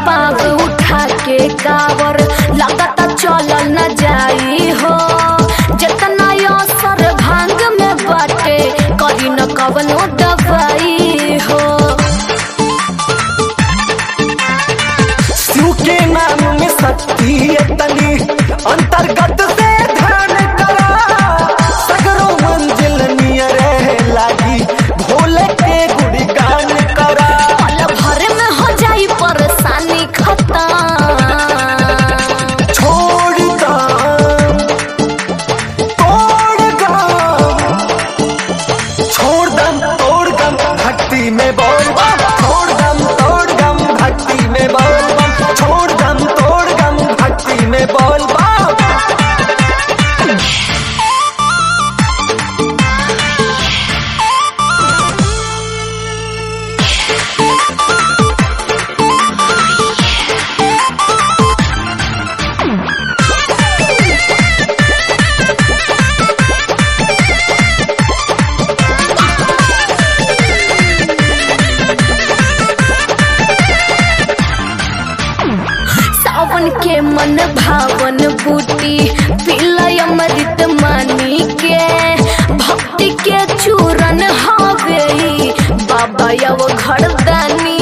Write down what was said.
पाव उठा के कावर लगता चलल न जाई हो जितना असर भांग में बाटे करी न कवनो दवाई हो शिव के नाम में शक्ति है तनी अंतर्गत से ध्यान करा सगरो मंजिल नियर लागी भोले के गुणगान करा पल भर में हो जाई परेशानी खत्म छोड़ दम तोड़ दम छोड़ दम तोड़ दम भक्ति में बोल बम छोड़ दम तोड़ दम भक्ति में बोल बम छोड़ दम तोड़ दम भक्ति में बोल बम सावन के मन भावन बूटी पिलय अमृत मानी के भक्ति के चूरन हवे बाबा यव घरदानी